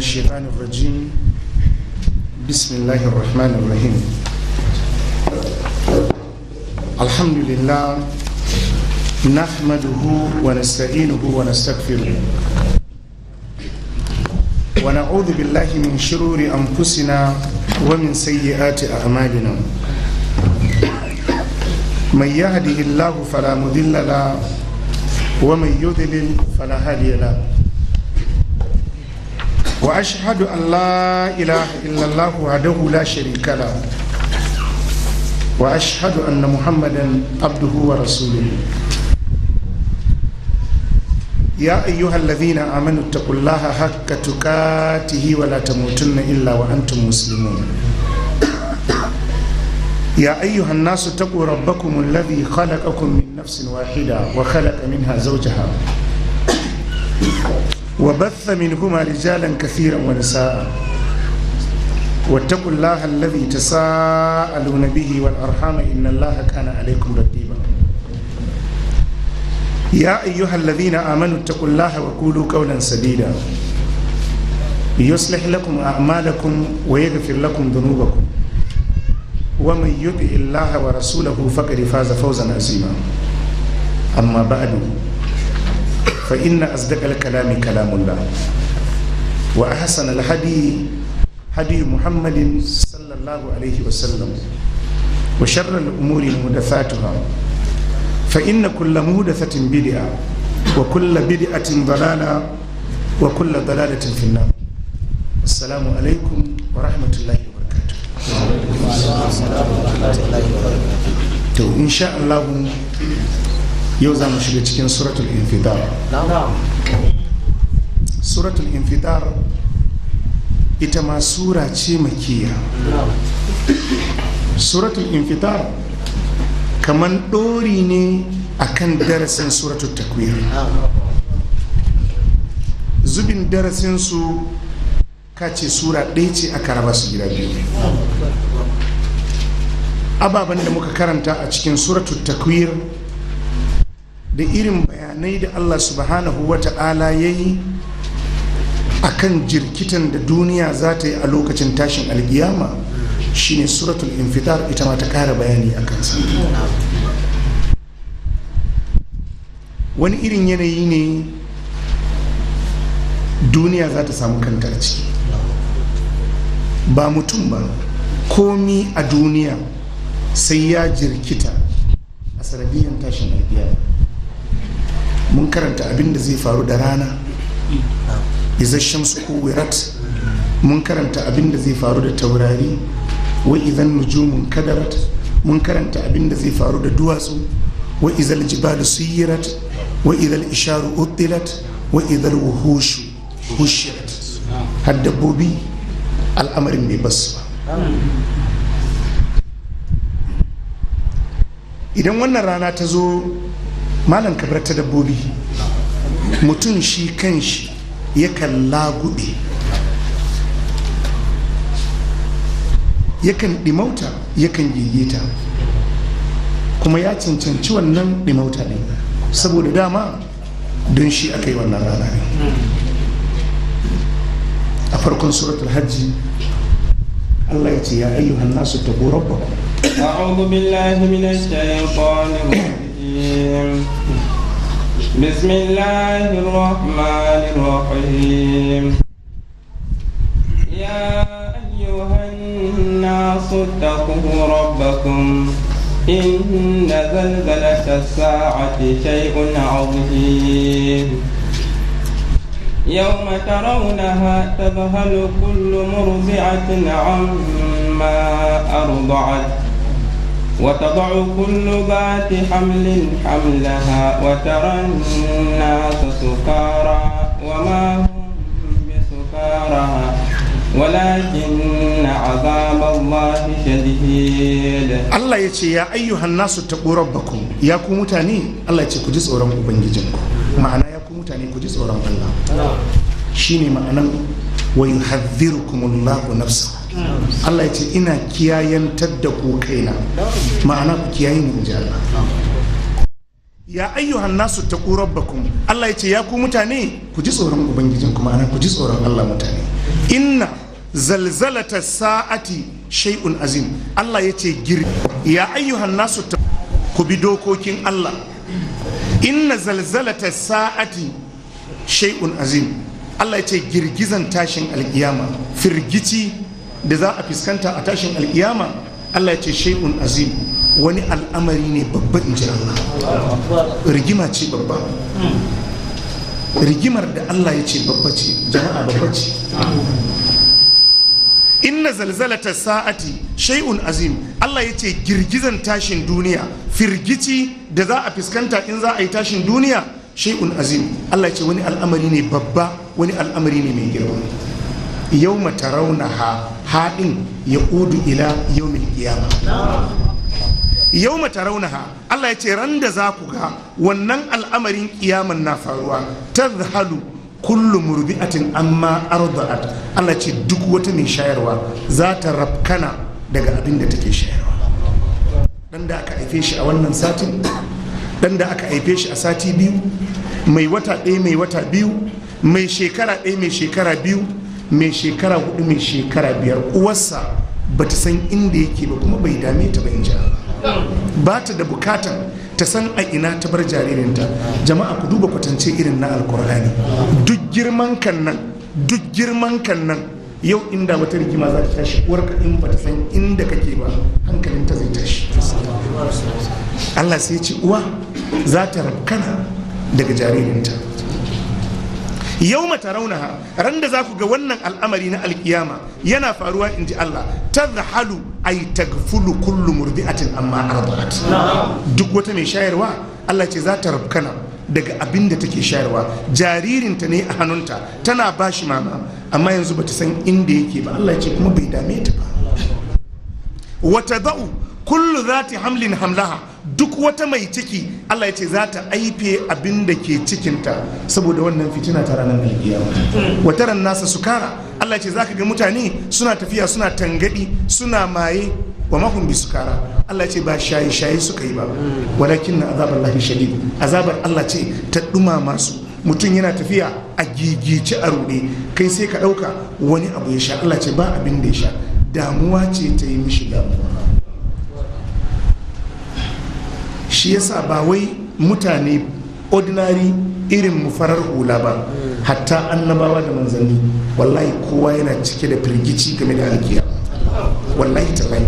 الشيطان الرجيم بسم الله الرحمن الرحيم الحمد لله نحمده ونستعينه ونستغفره ونعوذ بالله من شرور أنفسنا ومن سيئات أعمالنا من يهده الله فلا مضل له ومن يضلل فلا هادي له واشهد ان لا اله الا الله وحده لا شريك له واشهد ان محمدا عبده ورسوله يا ايها الذين امنوا اتقوا الله حق تقاته ولا تموتن الا وانتم مسلمون يا أيها الناس اتقوا ربكم الذي خلقكم من نفس واحدة وخلق منها زوجها وبث منهما رجالا كثيرا ونساء واتقوا الله الذي تساءلون به والأرحام إن الله كان عليكم رقيبا يا أيها الذين آمنوا اتقوا الله وقولوا قولا سديدا يصلح لكم أعمالكم ويغفر لكم ذنوبكم ومن يطع الله ورسوله فقد فاز فوزا عظيما اما بعد فان اصدق الكلام كلام الله واحسن الهدي هدي محمد صلى الله عليه وسلم وشر الامور محدثاتها فان كل محدثه بدعه وكل بدعه ضلاله وكل ضلاله في النار السلام عليكم ورحمه الله وبركاته to insha Allah yau za mu shiga cikin suratul infidar suratul infidar ita ma sura ce makiya suratul infidar kamar ɗori ne akan darasin suratul takwir zubin darasinsu kace sura ɗaya ce aka raba su gida biyu ababen da muka karanta a cikin suratul takwir da irin bayanai da allah subhanahu wa ta'ala ya yi a kan jirkitan da duniya za ta yi a lokacin tashin alkiyama shine suratul infitar ita ma ta kara bayani a kansa wani irin yanayi ne duniya za ta samu kanta a ciki ba mutum ba komi a duniya sai ya jirkita a sanadiyyar tashin albiya mun karanta abin da zai faru da rana izashen su kuwirat mun karanta abin da zai faru da taurari wa idan nujumun kadarat mun karanta abin da zai faru da duwatsu wa izal jibalu suyirat wa izal isharu uttilat wa izal wuhushu hushirat har dabbobi al'amarin bai basu ba idan wannan rana ta zo malam kabar ta dabbobi mutum shi kan shi yakan lagube yakan ɗimauta yakan gigita kuma ya cancanci wannan ɗimauta ne saboda dama don shi aka yi wannan rana ne a farkon suratul hajji Allah ya ce ya ayyuhan nasu taqu rabbakum أعوذ بالله من الشيطان الرجيم بسم الله الرحمن الرحيم يا أيها الناس اتقوا ربكم إن زلزلة الساعة شيء عظيم يوم ترونها تذهل كل مرضعة عما أرضعت وتضع كل ذات حمل حملها وترى الناس سكارى وما هم بسكارى ولكن عذاب الله شديد Allah ya ce ya ayyuhan nasu taqu rabbakum ya ku mutane Allah ya ce ku ji tsoron ubangijinku ma'ana ya ku mutane ku ji tsoron Allah shine ma'anan wa yuhadhdhirukumullahu nafsahu Allah ya ce ina kiyayantar da ku kaina ma'ana ku kiyaye ni inji Allah ya ayyuhan nasu taqu rabbakum Allah ya ce ya ku mutane ku ji tsoron ubangijinku ma'ana ku ji tsoron Allah mutane inna zalzalata sa'ati shay'un azim Allah ya ce gir ya ayyuhan nasu ta- ku bi dokokin Allah inna zalzalata sa'ati shay'un azim Allah ya ce girgizan tashin alkiyama firgici da za a fuskanta a tashin alkiyama Allah ya ce shay'un azim wani al'amari ne babba in ji Allah rigima ce babba rigimar da Allah ya ce babba ce jama'a babba ce inna zalzalata sa'ati shay'un azim Allah ya ce girgizan tashin duniya firgici da za a fuskanta in za a yi tashin duniya shay'un azim Allah ya ce wani al'amari ne babba wani al'amari ne mai girma yau matarauna ha haɗin ya udu ila yau kiyama yau mataraunaha Allah ya ce ran da za ku ga wannan al'amarin kiyaman na faruwa ta zahalu kullu murbi'atin amma arda'at Allah ce duk wata mai shayarwa za ta rafkana daga abin da take shayarwa dan da aka haife shi a wannan satin dan da aka haife shi a sati biyu mai wata ɗaya mai wata biyu mai shekara ɗaya mai shekara biyu mai shekara hudu mai shekara biyar uwarsa ba ta san inda yake ba kuma bai dame ta ba in ji Allah. ba ta da bukatan ta san a ina ta bar jaririnta jama'a ku duba kwatance irin na alkur'ani duk girman kan nan duk girman kan nan yau inda wata rigima za ta tashi uwarka in ba ta san inda kake ba hankalinta zai tashi Allah sai ce uwa za ta rabkana daga jaririnta yau mata raunaha ran da za ku ga wannan al'amari na alkiyama yana faruwa in ji Allah ta zahalu ay tagfulu kullu murdi'atin amma arda'at duk wata mai shayarwa Allah ce za ta rabkana daga abin da take shayarwa jaririnta ne a hannunta tana ba shi mama amma yanzu bata san inda yake ba Allah ce kuma bai dame ta ba wata da'u kullu zati hamlin hamlaha duk wata mai ciki Allah ya ce za ta aife abin da ke cikinta saboda wannan fitina ta ranar alkiyama wataran nasa sukara Allah ya ce zaka ga mutane suna tafiya suna tangadi suna maye wa mahum bi sukara Allah ya ce ba shaye shaye suka yi ba walakin na azabar lahi shadid azabar Allah ce ta dumama su mutum yana tafiya a gigice a ruɗe kai sai ka ɗauka wani abu ya sha Allah ce ba abin da ya sha damuwa ce ta yi mishi damuwa shi yasa ba wai mutane ordinary irin mu farar hula ba hatta annabawa da manzanni wallahi kowa yana cike da firgici game da alkiya wallahi tallahi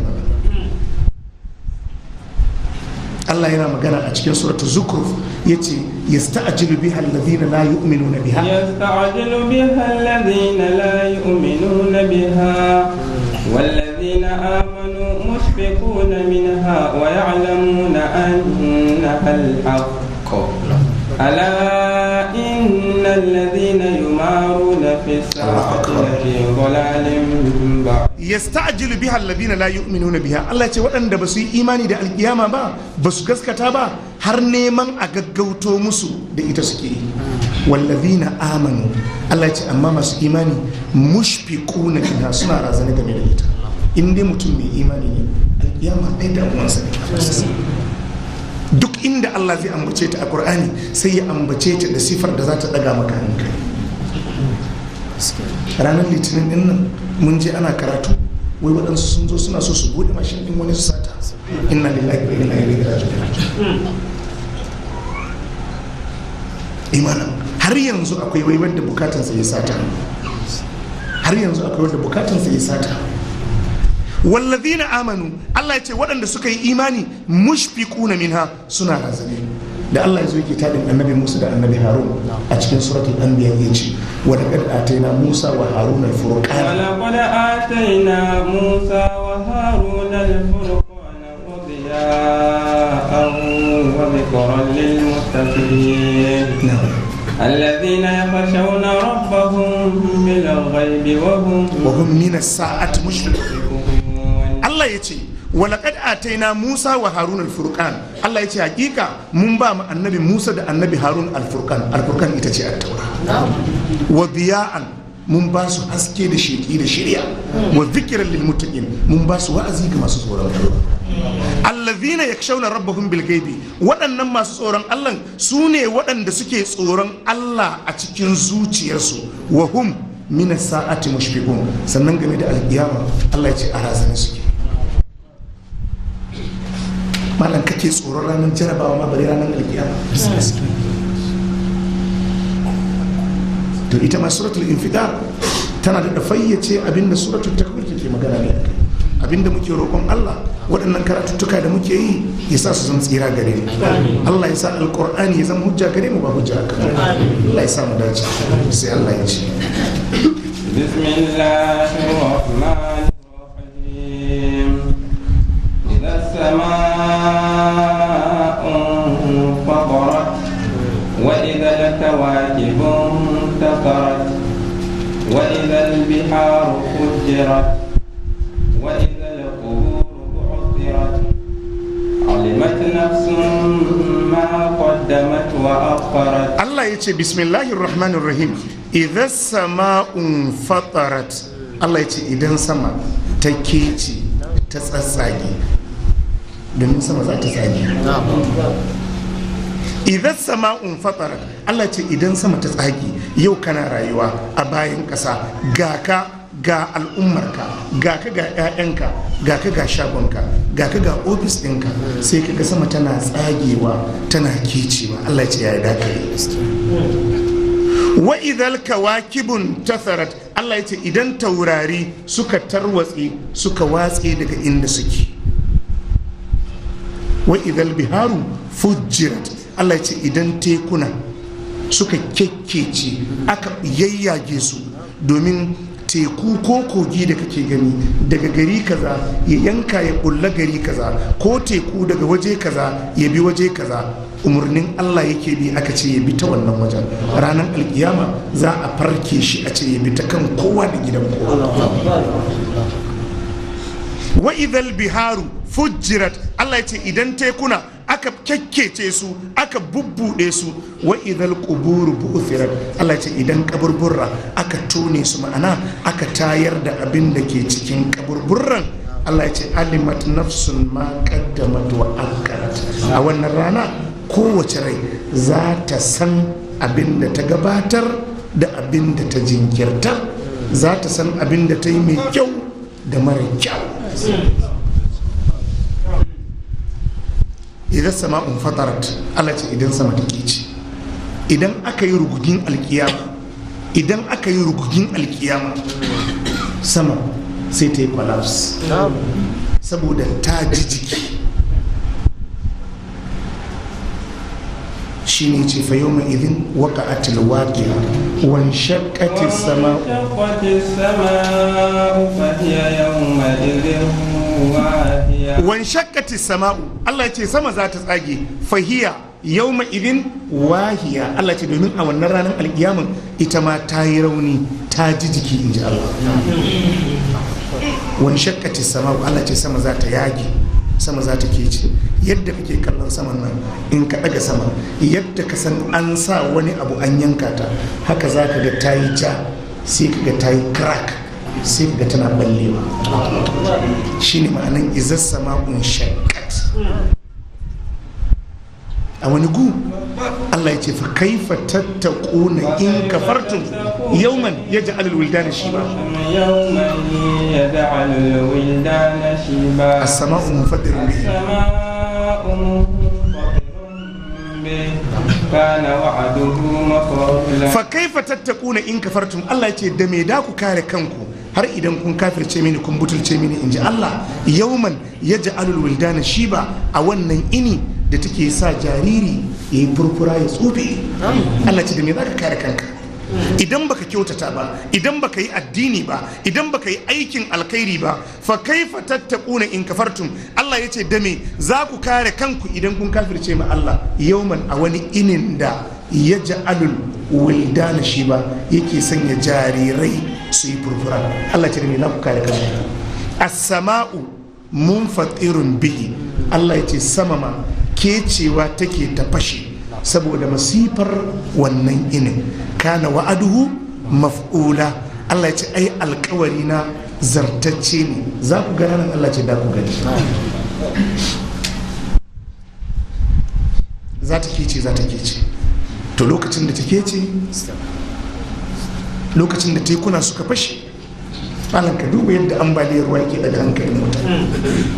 Allah yana magana a cikin suratul zukhruf yace yasta'jilu biha alladhina la yu'minuna biha يستعجل بها الذين لا يؤمنون بها والذين آمنوا مشفقون منها ويعلمون أنها الحق ألا إن الذين يمارون في الساعة لفي ضلال بعيد yasta'jilu biha alladhina la yu'minuna biha Allah ce waɗanda ba su yi imani da alkiyama ba ba su gaskata ba har neman a gaggauto musu da ita suke yi wallazina amanu Allah ce amma masu imani mushfiquna minha suna razana game da ita in dai mutum mai imani ne alkiyama ɗaya da uwansa ne duk inda Allah zai ambace ta a Qur'ani sai ya ambace ta da sifar da za ta ɗaga maka hankali ranar litinin din nan mun je ana karatu wai waɗansu sun zo suna so su bude mashin din wani su sata inna lillahi wa inna ilaihi raji'un imanin har yanzu akwai wai wanda bukatansa ya sata har yanzu akwai wanda bukatansa ya sata wallazina amanu Allah ya ce waɗanda suka yi imani mushfiquna minha suna razane da Allah ya zo yake tadin annabi Musa da annabi Harun a cikin suratul anbiya ya ce wa laqad atayna Musa wa Harun al-furqan ولقد آتينا موسى وهارون الفرقان وضياء وذكرا للمتقين الذين يخشون ربهم بالغيب وهم wa hum min as-sa'ati mushfiqun مشركون Allah ya ce walaƙad ataina Musa wa Harun al-Furqan Allah ya ce hakika mun ba mu annabi Musa da annabi Harun al-Furqan al-Furqan ita ce at-Taura wa biya'an mun ba su haske da sheki da shirya wa dhikran lil muttaqin mun ba su wa'azi ga masu tsoron Allah allazina yakshawna rabbahum bil ghaibi waɗannan masu tsoron Allah su ne waɗanda suke tsoron Allah a cikin zuciyarsu wa hum min sa'ati mushfiqun sannan game da alkiyama Allah ya ce a razana suke malam kake tsoron ranar jarabawa ma bari ranar alkiyama to ita ma suratul infidar tana da fayyace abinda suratul takwir take magana ne abinda muke roƙon Allah waɗannan karatuttuka da muke yi ya sa su zama tsira gare mu Allah ya sa alƙur'ani ya zama hujja gare mu ba hujja kan Allah ya sa mu dace sai Allah ya ce بسم الله الرحمن الرحيم إذا السماء انفطرت وإذا الكواكب انتثرت وإذا البحار فجرت وإذا القبور بعثرت علمت نفس ما قدمت وأخرت Allah ya ce bismillahir rahmanir rahim idan sama'un fatarat Allah ya ce idan sama ta kece ta tsatsage domin sama za ta tsage idan sama'un fatarat Allah ce idan sama ta tsage yau kana rayuwa a bayan ƙasa ga ka ga al'ummarka ga ka ga 'ya'yanka ga ka ga shagonka ga ka ga ofis ɗinka sai ka ga sama tana tsagewa tana kecewa Allah ce ya yi dakare wa idhal kawakibun tatharat Allah ya ce idan taurari suka tarwatse suka watse daga inda suke wa idhal biharu fujjirat Allah ya ce idan tekuna suka kekkece aka yayyage su domin teku ko kogi da kake gani daga gari kaza ya yanka ya bulla gari kaza ko teku daga waje kaza ya bi waje kaza umarnin Allah yake bi aka ce ya bi ta wannan wajen ranar alkiyama za a farke shi a ce ya bi ta kan kowa da gidan kowa wa idhal biharu fujjirat Allah ya ce idan tekuna aka kyakkece su aka bubbuɗe su wa idhal quburu bu'thirat Allah ya ce idan kaburburra aka tone su ma'ana aka tayar da abin da ke cikin kaburburran Allah ya ce alimat nafsun ma qaddamat wa akkarat a wannan rana kowace rai za ta san abin da ta gabatar da abin da ta jinkirta za ta san abin da ta yi mai kyau da mara kyau idan sama'un fatarat Allah ce idan sama ta ce idan aka yi rugugin alkiyama idan aka yi rugugin alkiyama sama sai ta yi collapse saboda ta ji jiki shi ne ce fayo mai idin waka atil waƙiya wan shakati sama وانشقت السماء فهي يومئذ واهية wan shakati sama'u Allah ya ce sama za ta tsage fahiya yau idin wahiya Allah ce domin a wannan ranar alkiyaman ita ma ta yi rauni ta ji jiki in ji Allah wan shakati sama'u Allah ce sama za ta yage sama za ta kece yadda kake kallon saman nan in ka daga sama yadda ka san an sa wani abu an yanka ta haka za ka ga ta yi ja sai ka ga ta yi crack sai ka ga tana ballewa shine ma'anan izar sama'un shakkat a wani gu Allah ya ce fa kaifa tattaquna in kafartum yawman yaj'al al-wildana shiba يوما يجعل الولدان شيبا as-sama'u munfatirun bihi السماء منفطر به كان وعده مفعولا fa kaifa tattaquna in kafartum Allah ya ce da me da ku kare kanku har idan kun kafirce mini kun butulce mini inji Allah yawman yaj'al al-wildana shiba a wannan ini da take sa jariri yayi furfura ya tsufe Allah ya ce da me za ka kare kanka idan baka kyautata ba idan baka yi addini ba idan baka yi aikin alkhairi ba fa kaifa tattaquna in kafartum Allah yace da me za ku kare kanku idan kun kafirce ma Allah yauman a wani inin da yaj'alul wildana shi ba yake sanya jarirai su yi furfura Allah ce da me za ku kare kanku as-sama'u munfatirun bihi Allah yace sama ma kecewa take ta fashe saboda masifar wannan inin kana wa'aduhu maf'ula Allah ya ce ai alkawari na zartacce ne za ku gana nan Allah ce da ku gani za ta kece za ta kece to lokacin da ta kece lokacin da tekuna suka fashe malam ka duba yadda ambaliyar ruwa ke daga hankalin mutane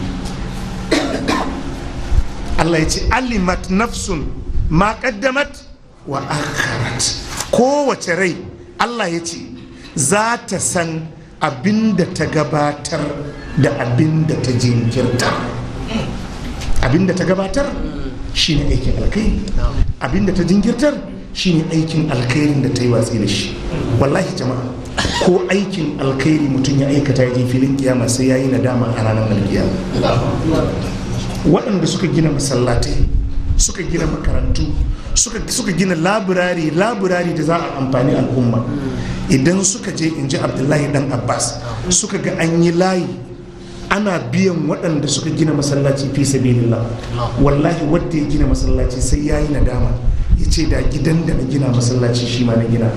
Allah ya ce alimat nafsun ma qaddamat wa akharat kowace rai Allah ya ce za ta san abinda ta gabatar da abinda ta jinkirta abinda ta gabatar shine aikin alkhairi abinda ta jinkirtar shine aikin alkhairin da ta yi watsi da shi wallahi jama'a ko aikin alkhairi mutum ya aikata ya je filin kiyama sai ya yi nadama a ranar alkiyama waɗanda suka gina masallatai suka gina makarantu suka, suka gina laburari laburari da za a amfani al'umma idan suka je in ji abdullahi dan abbas suka ga an yi layi ana biyan waɗanda suka gina masallaci fi sabilillah wallahi wadda ya gina masallaci sai ya yi nadama ya ce da gidan da na gina masallaci shi ma na gina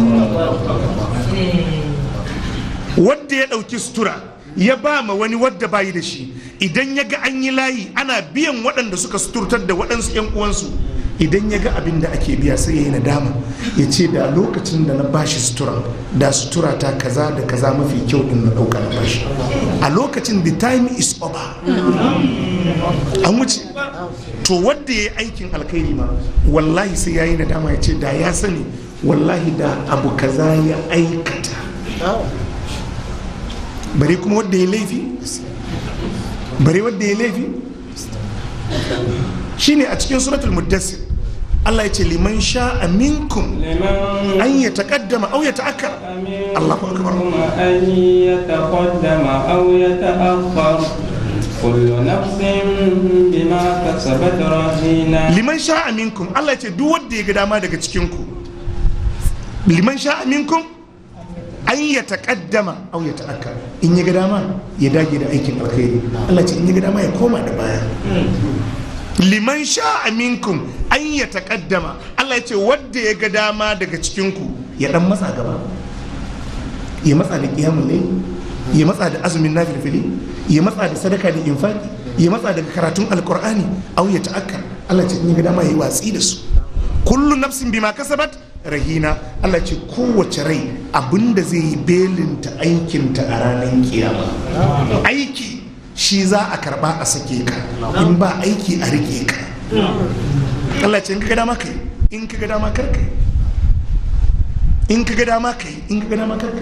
wadda ya ɗauki sutura ya ba ma wani wadda bayi da shi idan ya ga an yi layi ana biyan waɗanda suka suturtar da waɗansu 'yan uwansu idan ya ga abin da ake biya sai ya yi nadama ya ce da lokacin da na bashi sutura da sutura ta kaza da kaza mafi kyau din na ɗauka na bashi a lokacin the time is over an wuce to wadda ya yi aikin alkhairi ma wallahi sai ya yi nadama ya ce da ya sani wallahi da abu kaza ya aikata bare kuma wadda ya laifi bare wadda ya laifi shine a cikin suratul muddassir Allah ya ce liman sha'a minkum لمن an ya taqaddama aw ya ta'akkar Allahu akbar منكم أن يتقدم أو يتأخر كل نفس بما كسبت رهينة liman sha'a minkum Allah ya ce duk wanda ya ga dama daga cikin ku liman sha'a minkum an ya taqaddama aw ya ta'akkar in ya ga dama ya dage da aikin alkhairi Allah ya ce in ya ga dama ya koma da baya liman sha'a minkum an ya taqaddama Allah ya ce wanda ya ga dama daga cikin ku ya dan matsa gaba ya matsa da qiyamul layl ya matsa da azumin nafilfili ya matsa da sadaka da infaki ya matsa daga karatun alqur'ani aw ya ta'akkar Allah ya ce in ya ga dama ya yi watsi da su kullu nafsin bima kasabat rahina Allah ce kowace rai abinda zai yi belinta aikinta a ranar kiyama aiki shi za a karba a sake ka in ba aiki a rike ka Allah ce in ka ga dama kai in ka ga dama kar kai in ka ga dama kai in ka ga dama kar kai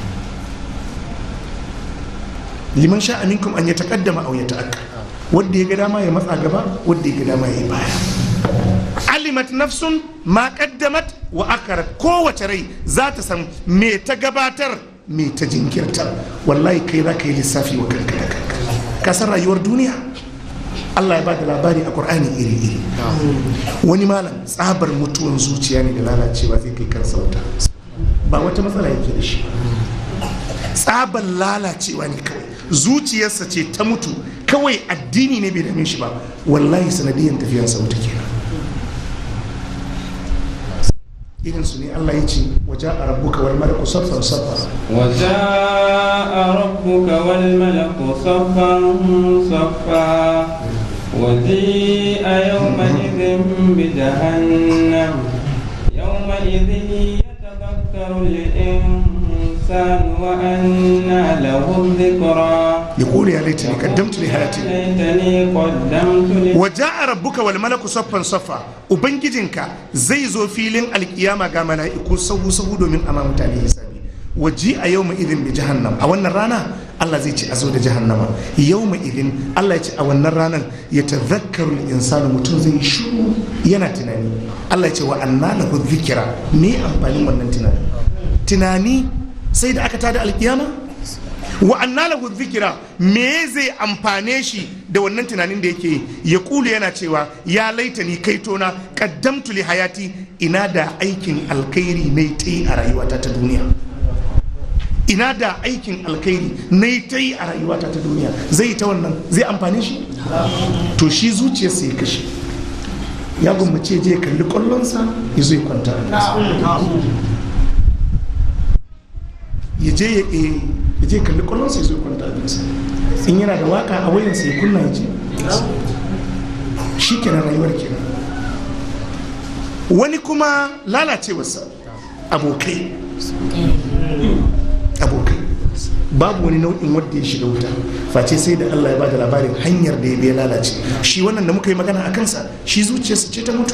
liman sha aminkum an ya taqaddama aw ya ta'akka wanda ya ga dama ya matsa gaba wanda ya ga dama ya yi baya alimat nafsun ma qaddamat wa akarat kowace rai za ta san me ta gabatar me ta jinkirtar wallahi kai za ka yi lissafi wa kanka da kanka ka san rayuwar duniya Allah ya ba da labari a Qur'ani iri-iri wani malam tsabar mutuwan zuciya ne da lalacewa zai kai karsa wuta ba wata matsala yake da shi tsabar lalacewa ne kawai zuciyarsa ce ta mutu kawai addini ne bai dame shi ba wallahi sanadiyan tafiyarsa wuta kenan irin su ne Allah ya ce waje a rabbuka wal malaku saffan saffa وجاء ربك والملك صفا صفا وجيء يومئذ بجهنم يومئذ يتذكر الإنسان وأنى له الذكرى يقول يا ليتني قدمت لحياتي ليتني قدمت لي waje a rabbuka wal malaku saffan saffa ubangijinka zai zo filin alkiyama ga mala'iku sahu sahu domin ama mutane hisabi waji a yau idin bi jahannam a wannan rana Allah zai ce a zo da jahannama yau idin Allah ya ce a wannan ranar ya tazakkaru insanu mutum zai shiru yana tunani Allah ya ce wa anna lahu dhikra me amfanin wannan tunani tunani sai da aka tada alkiyama wa anna lahu dhikra me zai amfane shi da wannan tunanin da yake yi ya kulu yana cewa ya laita ni kaitona qaddamtu li hayati ina da aikin alkhairi ne ta yi a rayuwata ta duniya ina da aikin alkhairi na ta yi a rayuwata ta duniya zai ta wannan zai amfane shi to shi zuciyarsa ya kashe ya gwammace je ya kalli kwallonsa ya zo ya kwanta a ƙasa. ya je ya eh, ya je kalli kwallon sai zai kwanta abinsa in yana da waka a wayansa ya kunna ya ce shi kenan rayuwar kenan wani kuma lalacewarsa abokai babu wani nau'in wanda ya shiga wuta face sai da Allah ya bada labarin hanyar da ya bai lalace shi wannan da muka yi magana a kansa shi zuciyarsa ce ta mutu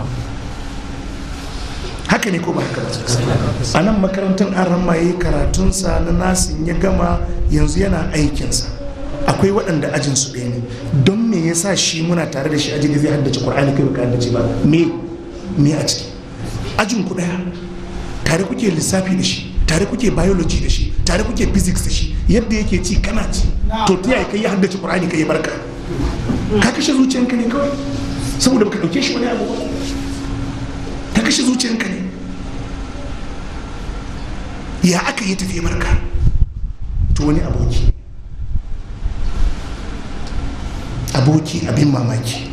haka ne ko ba haka ba a nan makarantar an ramaye karatunsa na nasin ya gama yanzu yana aikinsa akwai waɗanda ajin su ɗaya ne don me yasa shi muna tare da shi aji da zai haddace ƙur'ani kai baka haddace ba me me a ciki ajin ku ɗaya tare kuke lissafi da shi tare kuke biology da shi tare kuke physics da shi yadda yake ci kana ci to ta yaya kai ya haddace ƙur'ani kai ya barka ka kashe zuciyanka ne kawai saboda baka ɗauke shi wani abu ba ka kashe zuciyanka ne ya aka yi tafiye barka to wani aboki aboki abin mamaki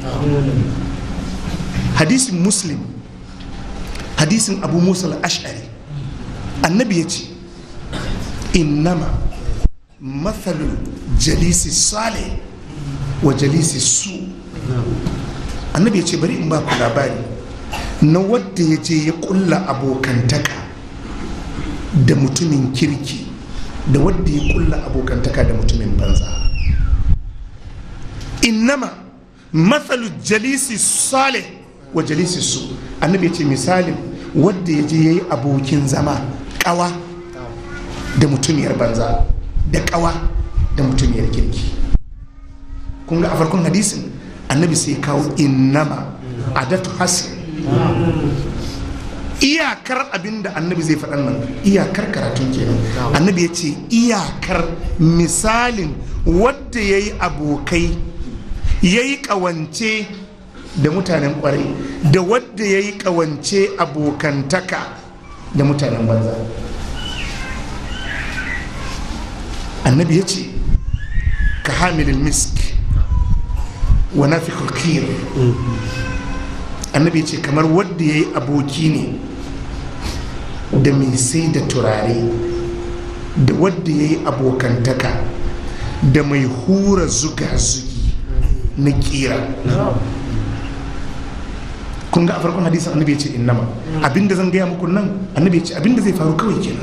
hadisin muslim hadisin abu musa al-ash'ari annabi ya ce innama mathalul jalisi sale wa jalisi su annabi ya ce bari in ba ku labari na wadda ya je ya kulla abokantaka da mutumin kirki da wadda ya kulla abokantaka da mutumin banza innama mathalu jalisi salih wa jalisi su annabi ya ce misalin wadda ya je ya yi abokin zama kawa da mutumiyar banza da kawa da mutumiyar kirki kun ga a farkon hadisin annabi sai kawo innama adatu hasin iyakar abin da annabi zai faɗan nan iyakar karatun kenan annabi ya ce iyakar misalin wadda ya yi abokai ya yi ƙawance da mutanen ƙwarai da wadda ya yi ƙawance abokantaka da mutanen banza annabi ya ce ka hamilin misk wa nafi kir annabi ya ce kamar wadda ya yi aboki ne da mai sai da turare da wadda ya yi abokantaka da mai hura zuga-zugi na kira kun ga a farkon hadisin annabi ya ce innama abinda zan gaya muku nan annabi ya ce abinda zai faru kawai kenan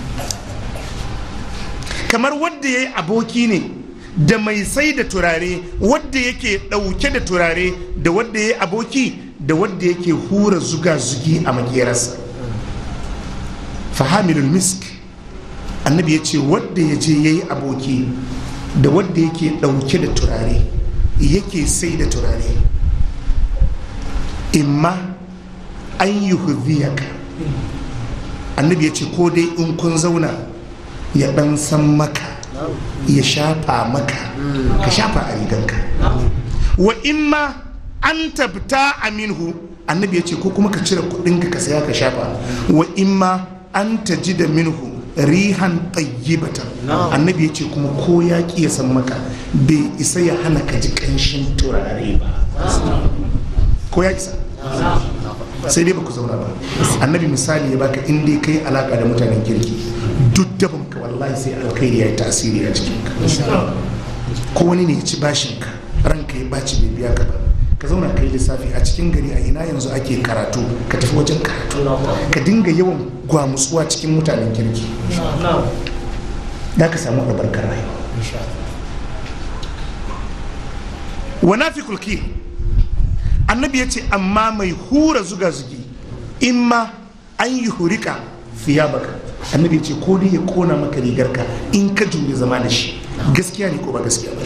kamar wadda ya yi aboki ne da mai sai da turare wadda yake ɗauke da turare da wadda ya yi aboki da wadda yake hura zuga-zugi a makerarsa fahamilul misk annabi ya ce wadda ya je ya yi aboki da wadda yake ɗauke da turare yake sai da turare imma an yi hudiyaka annabi ya ce ko dai in kun zauna ya ɗan san maka ya shafa maka ka shafa a riganka wa imma an tabta aminhu annabi ya ce ko kuma ka cire kudinka ka saya ka shafa wa imma an taji da minhu rihan tayyibatan annabi ya ce kuma ko ya ya san maka bai isa ya hana ka ji kanshin turare ba ko ya isa sai dai ba ku zauna ba annabi misali ya baka in dai kai alaka da mutanen kirki duk daban ka wallahi sai alkhairi ya yi tasiri a cikin ka ko wani ne ya ci bashin ka ranka ya baci bai biya ka ba ka zauna kai lissafi a cikin gari a ina yanzu ake karatu ka tafi wajen karatu ka dinga yawan gwamutsuwa cikin mutanen kirki da ka samu albarkar rayuwa wa nafi kulki annabi ya ce amma mai hura zuga zugi in ma an yi hurika fiya baka annabi ya ce ko dai ya kona maka rigarka in ka jure zama da shi gaskiya ne ko ba gaskiya ba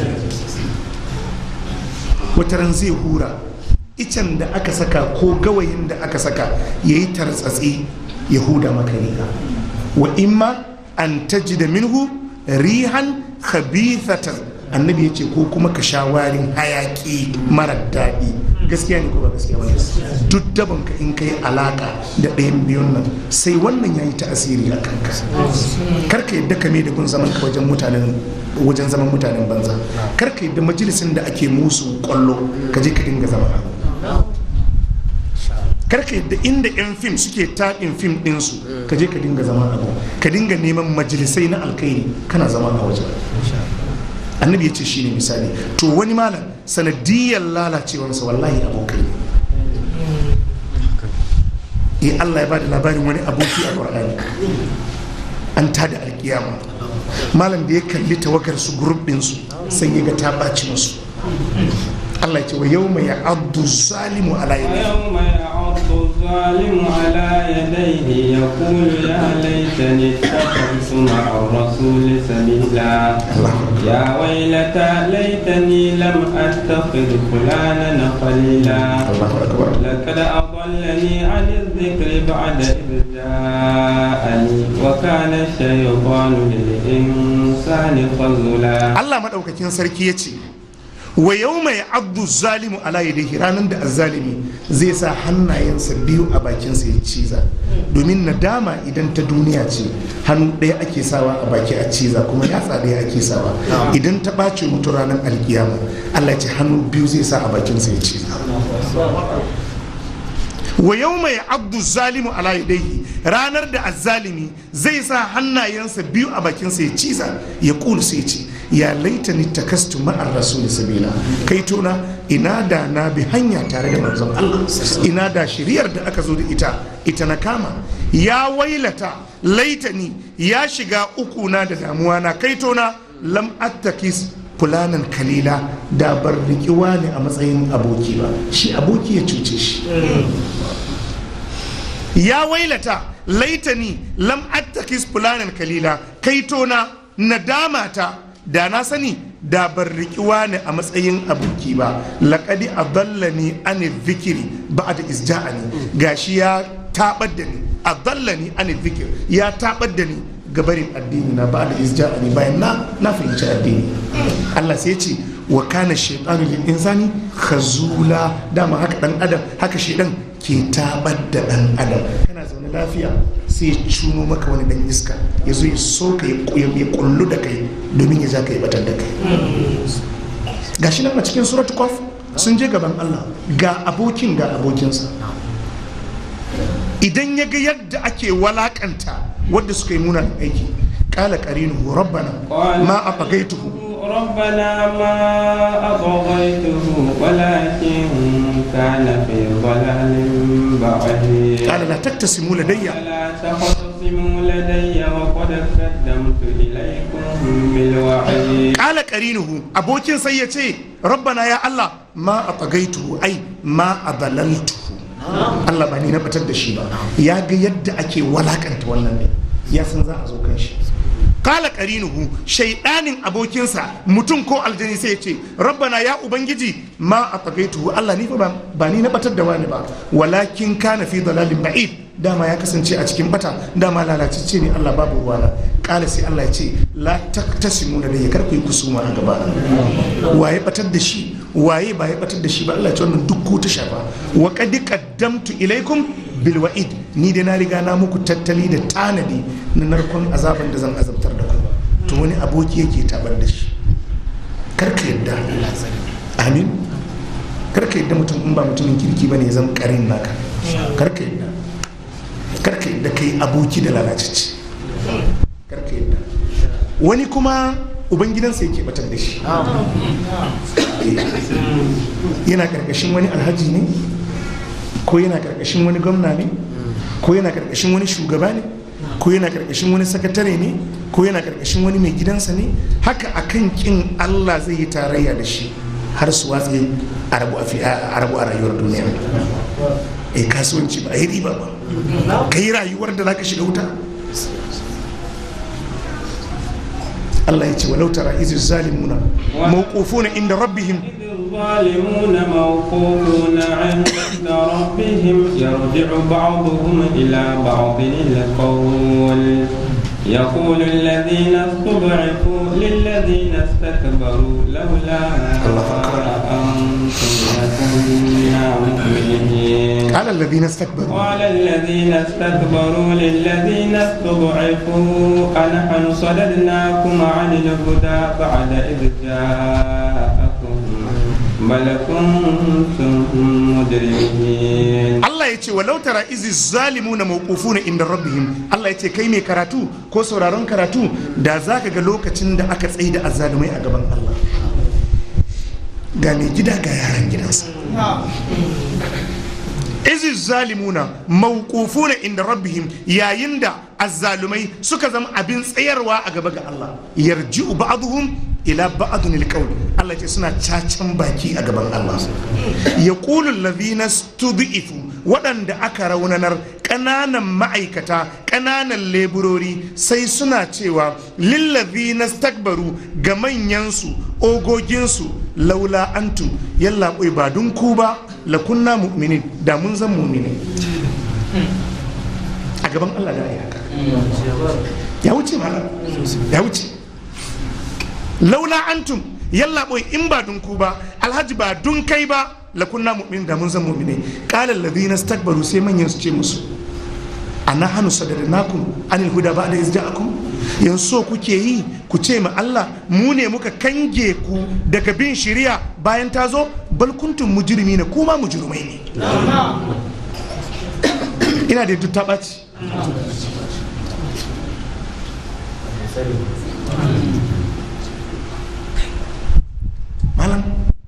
wata ran zai hura icen da aka saka ko gawayin da aka saka ya yi tartsatsi ya huda maka riga wa imma an taji da minhu rihan khabithatan annabi ya ce ko kuma ka sha warin hayaki mara daɗi gaskiya ne ko ba gaskiya ba duk daban ka in kai alaka da ɗayan biyun nan sai wannan ya yi ta'asiri a kanka karka yadda ka mai da gun zaman ka wajen mutanen wajen zaman mutanen banza karka yadda majalisin da ake musu kwallo ka je ka dinga zama karka yadda inda 'yan fim suke taɗin fim ɗinsu ka je ka dinga zama abu ka dinga neman majalisai na alkairi kana zama a wajen annabi ya ce shi ne misali to wani malam sanadiyar lalacewarsa wallahi abokai ne Allah ya ba da labarin wani aboki a ƙwararri an tada alkiyama malam da ya kalli tawagar su group din su sai ya ga ta ɓaci musu Allah ya ce wa yawma ya abdu zalimu ala yadihi ويوم يعض الظالم على يديه يقول يا ليتني اتخذت مع الرسول سبيلا يا ويلتى ليتني لم اتخذ فلانا خليلا Allahu akbar لقد أضلني عن الذكر بعد إذ جاءني وكان الشيطان للإنسان خذولا Allah maɗaukakin sarki ya ce wa yau mai abdu zalimu ala yadihi ranar da azzalimi zai sa hannayensa biyu a bakinsa ya ciza domin nadama idan ta duniya ce hannu ɗaya ake sawa a baki a ciza kuma yatsa ɗaya ake sawa idan ta ɓace mutu ranar alkiyama Allah ya ce hannu biyu zai sa a bakinsa ya ciza wa yau mai abdu zalimu ala yadayhi ranar da azzalimi zai sa hannayensa biyu a bakinsa ya ciza ya kulu sai ce ya laita ni takastu ma'ar rasul sabila kai tona ina da na bi hanya tare da manzon Allah ina da shiriyar da aka zo da ita ita na kama ya wailata laitani ya shiga uku na da damuwa na kai tona lam attakis fulanan kalila da bar rikiwa ne a matsayin aboki ba shi aboki ya cuce shi ya wailata laitani lam attakis fulanan kalila kaitona nadamata da na sani da bar rikiwa ne a matsayin aboki ba laƙadi a dallani an zikiri ba da isja'ani gashi ya taɓar da ni a dallani an zikir ya taɓar da ni gabarin addini na ba da isja'ani bayan na na fahimci addini Allah sai ce wa kana shaytanu lil insani khazula dama haka dan adam haka shaydan ke tabar da dan adam kana zaune lafiya sai ya cuno maka wani dan iska ya zo ya so ka ya kullu da kai domin ya ja ka ya batar da kai gashi nan a cikin suratul qaf sun je gaban Allah ga abokin ga abokinsa idan ya ga yadda ake walakanta wadda suka yi munan aiki kala qarinu rabbana ma afagaituhu ربنا ما أطغيته ولكن كان في ضلال بعيد قال لا تقتسموا لدي فلا تختصموا لدي وقد قدمت إليكم بالوعيد kala qarinuhu abokin sai ya ce rabbana ya Allah ma atagaituhu ai ma adalaltuhu Allah ba ni na batar da shi ba ya ga yadda ake walakanta wannan ne ya san za a zo kan shi kala qarinuhu shaidanin abokinsa mutum ko aljani sai ya ce rabbana ya ubangiji ma atagaituhu Allah ni fa ba- ba ni na batar da wani ba walakin kana fi dalalin ba'id dama ya kasance a cikin bata dama lalacicce ne Allah babu ruwana kala sai Allah ya ce la taktasimu da ya karku yi kusuma a gaba waye batar da shi waye ba ya batar da shi ba Allah ya ce wannan duk ko ta shafa wa qad qaddamtu ilaikum bil wa'id ni dai na riga na muku tattali da tanadi na narkon azaban da zan azabtar da ku to wani aboki yake tabar da shi karka yadda amin karka yadda mutum in ba mutumin kirki bane ya zama karin naka karka yadda karka yadda kai aboki da lalacicci karka yadda wani kuma ubangidansa yake batar da shi yana karkashin wani alhaji ne ko yana karkashin wani gwamna ne ko yana karkashin wani shugaba ne ko yana karkashin wani sakatare ne ko yana karkashin wani mai gidansa ne haka akan kin allah zai yi tarayya da shi har su watsi a rabu a fi- a rabu a rayuwar duniya eh kasuwanci ba a yi riba ba ka yi rayuwar da za ka shiga wuta Allah ya ce walau tara izi zalimuna mawqufuna inda rabbihim الظالمون موقوفون عند ربهم يرجع بعضهم إلى بعض القول يقول الذين استضعفوا للذين استكبروا لولا أنتم لكنا مؤمنين قال الذين استكبروا قال الذين استكبروا للذين استضعفوا أنحن صددناكم عن الهدى بعد إذ جاءكم بل كنتم مجرمين Allah ya ce walau tara izi zalimuna mawqufuna inda rabbihim Allah ya ce kai mai karatu ko sauraron karatu da zaka ga lokacin da aka tsaye da azzalumai a gaban Allah ga mai gida ga yaran gidansa izi zalimuna mawqufuna inda rabbihim yayin da azzalumai suka zama abin tsayarwa a gaba ga Allah yarji'u ba'dhum ila ba'dun alqawl Allah ce suna cacan baki a gaban Allah yaqulu alladhina stud'ifu waɗanda aka raunanar ƙananan ma'aikata ƙananan leburori sai suna cewa lillazina stakbaru ga manyansu ogoginsu laula antum yalla ba dun ku ba lakunna mu'minin da mun zan mu'minin a gaban Allah da ya haka ya wuce malam ya wuce laula antum yalla boy in ba dun ku ba alhaji ba dun kai ba lakunna mu'min da mun zan mu'mine qala alladhina istakbaru sai manyan su ce musu ana hanu sadarnakum anil huda ba'da iz ja'akum yanzu so kuke yi ku ce ma Allah mu ne muka kange ku daga bin shari'a bayan ta zo bal kuntum mujrimina kuma mujrimai ne ina da duk ta ɓaci malam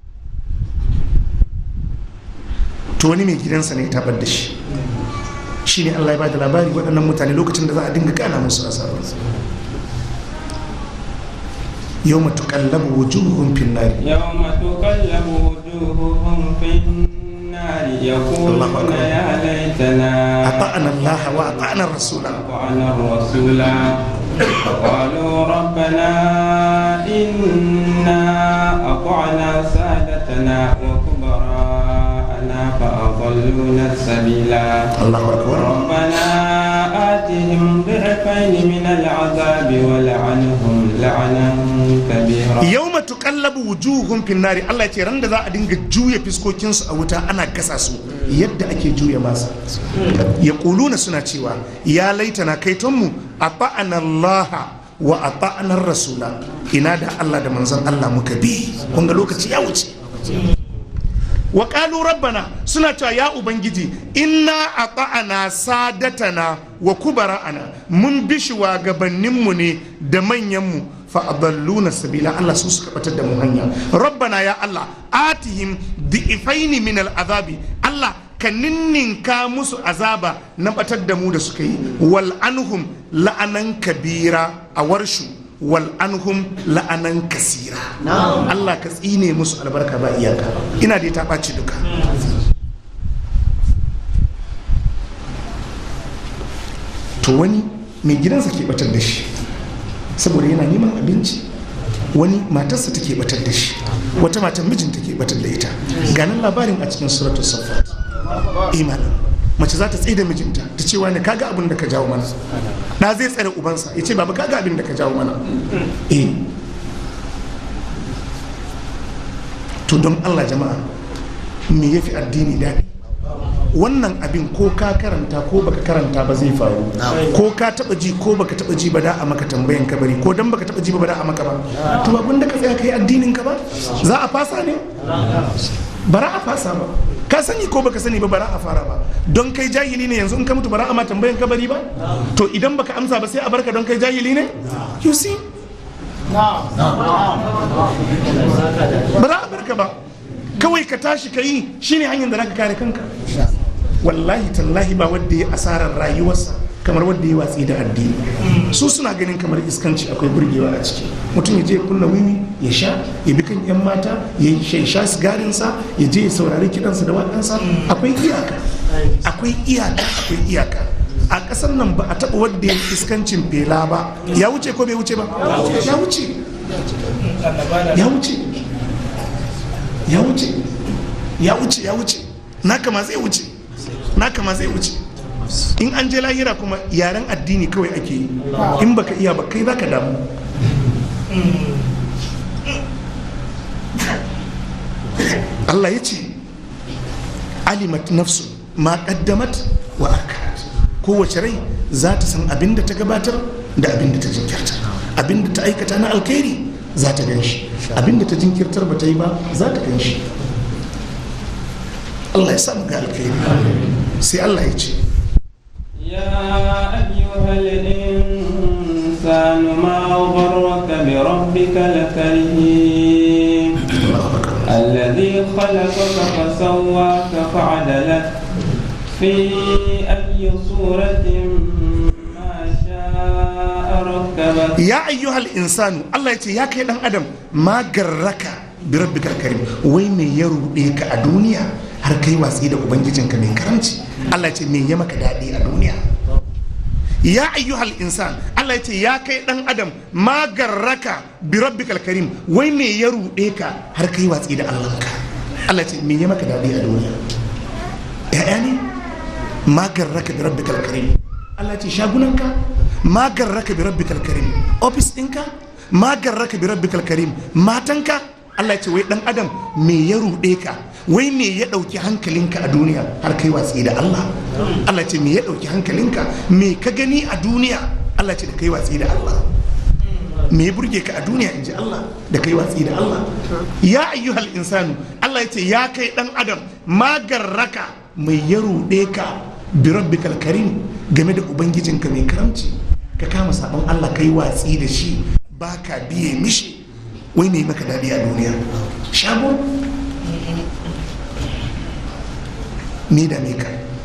to wani mai gidansa ne ya tabar da shi shi ne allah ya bada labari waɗannan mutane lokacin da za a dinga gana musu asabar yau matu kallabu wujuhun finnari يوم تقلب وجوههم في النار يقولون أكبر. يا ليتنا a ta'ana allah wa a ta'ana rasula أطعنا الرسول قالوا ربنا إنا أطعنا سادتنا وكبراءنا فأضلونا السبيلا allahu akbar ربنا آتهم ضعفين من العذاب ولعنهم لعنا كبيرا yau matu kallabu wujuhun finnari allah ya ce ran da za a dinga juya fiskokinsu a wuta ana gasa su yadda ake juya masa ya kuluna suna cewa ya laitana kaitonmu a ba'ana allaha wa a ba'anar rasula ina da allah da manzon allah muka bi kun ga lokaci ya wuce wa qalu rabbana suna cewa ya ubangiji inna ata'ana sadatana wa kubara'ana mun bi shugabanninmu ne da manyanmu fa adalluna sabila Allah su suka batar da mu hanya rabbana ya Allah atihim di'ifaini min al'azabi Allah ka ninninka musu azaba na batar da mu da suka yi wal anhum la'anan kabira a warshu wal anhum la'anan kasira Allah ka tsine musu albarka ba iyaka ina da ta ɓaci duka to wani mai gidansa ke batar da shi saboda yana neman abinci wani matarsa take batar da shi wata matan mijinta ke batar da ita ganin labarin a cikin suratul safat imanin mace za ta tsaye da mijinta ta ce wani kaga abin da ka jawo mana da zai tsare ubansa ya ce baba kaga abin da ka jawo mana eh to don allah jama'a me ya fi addini daɗi wannan abin ko ka karanta ko baka karanta ba zai faru ko ka taba ji ko baka taba ji ba da a maka tambayan kabari ko dan baka taba ji ba da a maka ba to abin da ka tsaya kai addinin ka ba za a fasa ne bara a fasa ba ka sani ko baka sani ba bara a fara ba don kai jahili ne yanzu in ka mutu bara a ma tambayan kabari ba to idan baka amsa ba sai a barka don kai jahili ne you see bara a barka ba kawai ka tashi ka yi shine hanyar da zaka kare kanka wallahi tallahi ba wanda ya asarar rayuwarsa kamar wanda ya watsi da addini su suna ganin kamar iskanci akwai burgewa a ciki mutum ya je ya kunna wiwi ya sha ya bi kan yan mata ya sha- sha sigarinsa ya je ya saurari kiɗansa da waƙansa akwai iyaka akwai iyaka akwai iyaka a ƙasar nan ba a taɓa wanda ya iskancin fela ba ya wuce ko bai wuce ba ya wuce ya wuce ya wuce ya wuce ya wuce naka ma zai wuce naka ma zai wuce in an je lahira kuma yaren addini kawai ake yi in baka iya ba kai zaka damu Allah ya ce alimat nafsu ma qaddamat wa akat kowace rai za ta san abin da ta gabatar da abin da ta jinkirta abin da ta aikata na alkhairi za ta gan shi abin da ta jinkirtar ba ta yi ba za ta gan shi Allah ya samu ga alkhairi sai Allah ya ce يا أيها الإنسان ما غرك بربك الكريم Allahu akbar الذي خلقك فسواك فعدلك في أي صورة ما ya ayyuhal insanu Allah ya ce ya kai dan adam ma garraka bi rabbikal karim wai me ya ruɗe ka a duniya har kai watsi da ubangijinka mai karamci Allah ya ce me ya maka daɗi a duniya ya ayyuhal insan Allah ya ce ya kai dan adam ma garraka bi rabbikal karim wai me ya ruɗe ka har kai watsi da Allah ka Allah ya ce me ya maka daɗi a duniya ya'ya ne ma garraka bi rabbikal karim Allah ya ce shagunanka ma garraka bi rabbikal karim office ɗinka ma garraka bi rabbikal karim matanka Allah ya ce wai dan adam me ya ruɗe ka wai me ya ɗauki hankalinka a duniya har kai watsi da Allah Allah ce me ya ɗauki hankalinka me ka gani a duniya Allah ce da kai watsi da Allah me ya burge ka a duniya in ji Allah da kai watsi da Allah ya ayyuhal insanu Allah ya ce ya kai dan adam magarraka mai ya ruɗe ka bi rabbikal karim game da ubangijinka mai karamci ka kama sabon Allah kai watsi da shi baka biye mishi wai mai maka daɗi a duniya shago me da me ka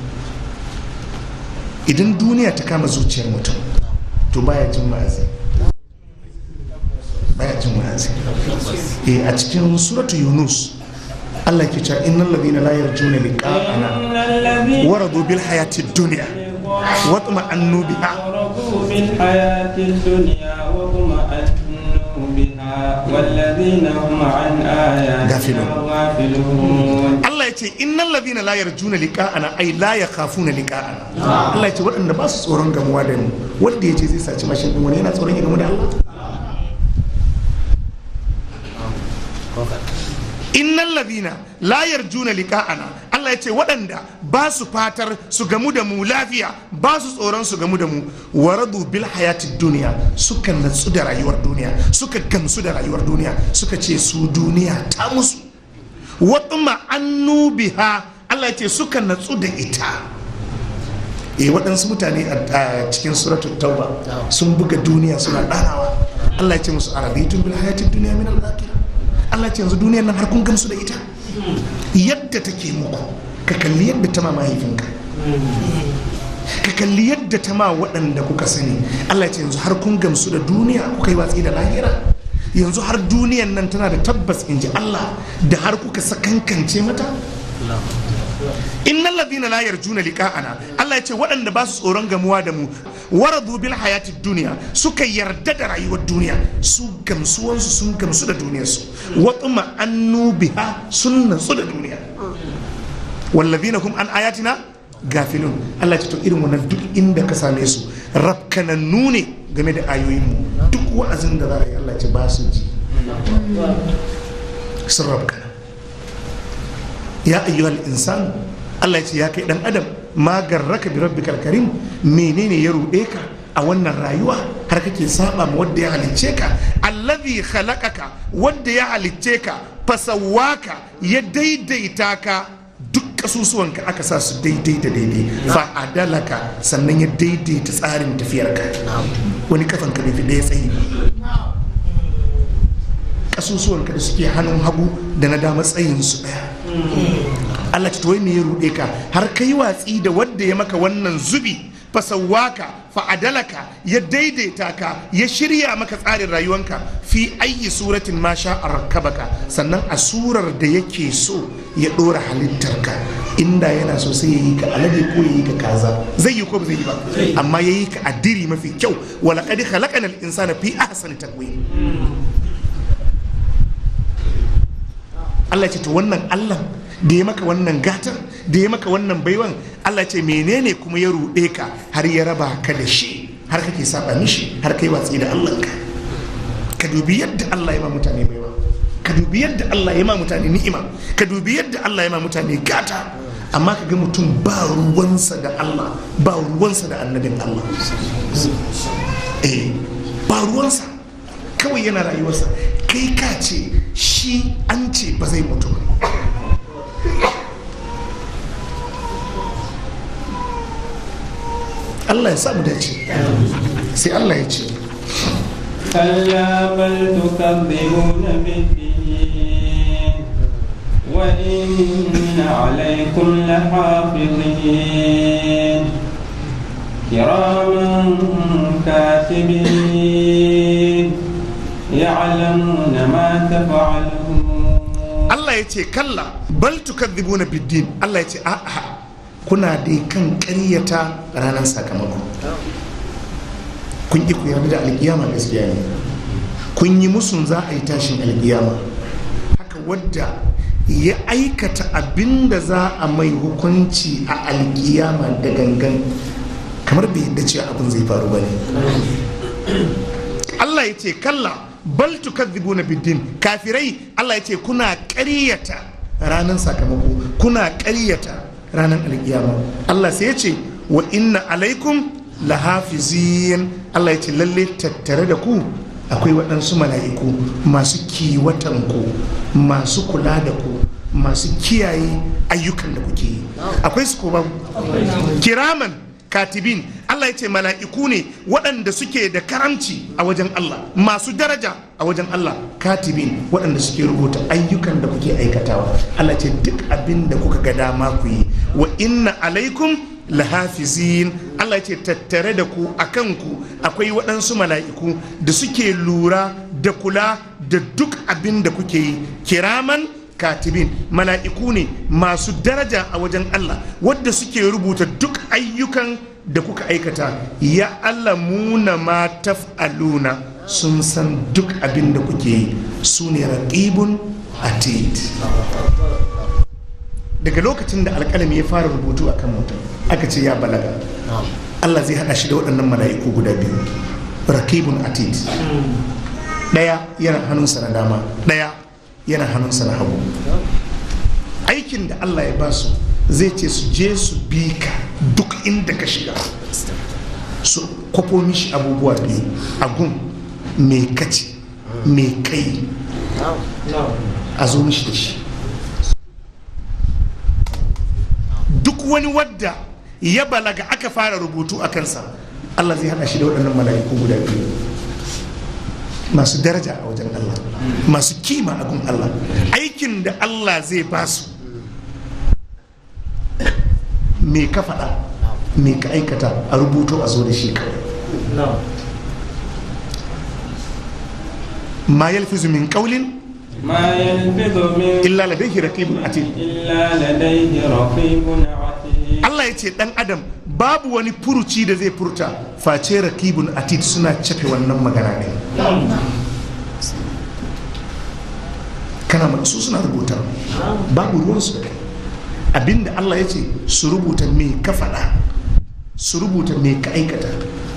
idan duniya ta kama zuciyar mutum to baya jin wa'azi baya jin wa'azi eh a cikin suratu yunus Allah ke cewa innal ladina la yarjuna liqa'ana waradu bil hayati dunya wa tuma'annu biha ورضوا بالحياة الدنيا واطمأنوا بها والذين هم عن آياتنا غافلون. غافلون Allah ya ce innal ladina la yarjuna liqa'ana ay la yakhafuna liqa'ana Allah ya ce waɗanda ba su tsoron gamuwa da mu wanda ya ce zai saci mashin din wani yana tsoron ya gamu da Allah innal ladina la yarjuna liqa'ana Allah ya ce waɗanda ba su fatar su gamu da mu lafiya ba su tsoron su gamu da mu waradu bil hayati duniya suka natsu da rayuwar duniya suka gamsu da rayuwar duniya suka ce su duniya ta musu watuma annu biha Allah ya ce suka natsu da ita eh waɗansu mutane a a cikin suratul tauba sun buga duniya suna ɗanawa Allah ya ce musu arabitun bil hayatid duniya min al Allah ya ce yanzu duniyar nan har kun gamsu da ita yadda take muku ka kalli yadda ta ma mahaifinka ka kalli yadda ta ma waɗanda kuka sani Allah ya ce yanzu har kun gamsu da duniya kuka yi watsi da lahira yanzu har duniyan nan tana da tabbas in ji Allah da har kuka sakankance mata innal ladina la yarjuna liqa'ana Allah ya ce waɗanda ba su tsoron gamuwa da mu waradu bil hayati duniya suka yarda da rayuwar duniya su gamsuwansu sun gamsu da duniyarsu wa annu biha sun natsu da duniya wallazina hum an ayatina gafilun Allah ya ce to irin wannan duk inda ka same su rafkanannu ne game da ayoyinmu duk wa'azin da za a yi Allah ya ce ba su ji sun rafkana ya ayyuhal insan Allah ya ce ya kai dan adam ma garraka bi rabbikal karim menene ya ruɗe ka a wannan rayuwa har kake saba ma wanda ya halicce ka allazi khalaqaka wanda ya halicce ka fasawaka ya daidaita ka duk kasusuwanka aka sa su daidai da daidai fa adalaka sannan ya daidaita tsarin tafiyarka wani kafan ka bai fi ɗaya tsayi ba kasusuwanka da suke hannun hagu da na dama tsayin su ɗaya Allah ta wai me ya ruɗe ka har kai watsi da wanda ya maka wannan zubi fasawaka fa'adalaka ya daidaita ka ya shirya maka tsarin rayuwanka fi ayi suratin ma sha rakabaka sannan a surar da yake so ya ɗora halittarka inda yana so sai ya yi ka alade ko ya yi ka kaza zai yi ko ba zai yi ba amma ya yi ka addiri mafi kyau wala qad khalaqana al-insana fi ahsani taqwim Allah ce to wannan Allah da ya maka wannan gatan da ya maka wannan baiwan Allah ce menene kuma ya ruɗe ka har ya raba ka da shi har kake saba mishi har kai watsi da Allah ka ka dubi yadda Allah ya ma mutane baiwa ka dubi yadda Allah ya ma mutane ni'ima ka dubi yadda Allah ya ma mutane gata amma ka ga mutum ba ruwansa da Allah ba ruwansa da annabin Allah eh ba ruwansa kawai yana rayuwarsa kai ka ce shi an ce ba zai mutu ba Allah ya samu dace sai Allah ya ce كلا بل تكذبون بالدين وإن عليكم لحافظين كراما كاتبين يعلمون ما تفعلون Allah ya ce kalla bal tukadhibuna biddin Allah ya ce a'a kuna dai kan ƙaryata ranar sakamako kun ƙi ku yarda da alƙiyama gaskiya ne kun yi musun za a yi tashin alƙiyama haka wadda ya aikata abin da za a mai hukunci a alƙiyama da gangan kamar bai yadda cewa abin zai faru ba ne Allah ya ce kalla bal tukadhibuna biddin kafirai Allah ya ce kuna ƙaryata ranar sakamako kuna ƙaryata ranar alkiyama Allah sai ya ce wa inna alaikum lahafizin Allah ya ce lalle tattare da ku akwai waɗansu mala'iku masu kiwatan ku masu kula da ku masu kiyaye ayyukan da kuke yi akwai su ko babu kiraman katibin Allah ya ce mala'iku ne waɗanda suke da karamci a wajen Allah masu daraja a wajen Allah katibin waɗanda suke rubuta ayyukan da kuke aikatawa Allah ce duk abin da kuka ga dama ku yi wa inna alaikum lahafizin Allah ce tattare da ku a kanku akwai waɗansu mala'iku da suke lura da kula da duk abin da kuke yi kiraman katibin mala'iku ne masu daraja a wajen Allah wadda suke rubuta duk ayyukan da kuka aikata ya alamuna ma taf'aluna sun san duk abin da kuke yi su ne raqibun atid daga lokacin da alƙalami ya fara rubutu a kan mutum aka ce ya balaga Allah zai haɗa shi da waɗannan mala'iku guda biyu raqibun atid ɗaya yana hannunsa na dama ɗaya yana hannunsa na hagu aikin da Allah ya ba su zai ce su je su bi ka duk inda ka shiga su kwafo mishi abubuwa biyu agun mai kaci mai kai a zo mishi da shi duk wani wadda ya balaga aka fara rubutu a kansa Allah zai hada shi da waɗannan mala'iku guda biyu masu daraja a wajen Allah masu kima a gun Allah aikin da Allah zai ba su me ka faɗa me ka aikata a rubuto a zo da shi kawai ma yalfizu min qawlin ما يلفظ من illa ladayhi raqibun atid إلا لديه رقيب عتيد Allah ya ce dan adam babu wani furuci da zai furta face rakibun atid suna cafe wannan magana ne kana ma- su suna rubuta babu ruwansu da kai abinda Allah ya ce su rubuta me ka faɗa su rubuta me ka aikata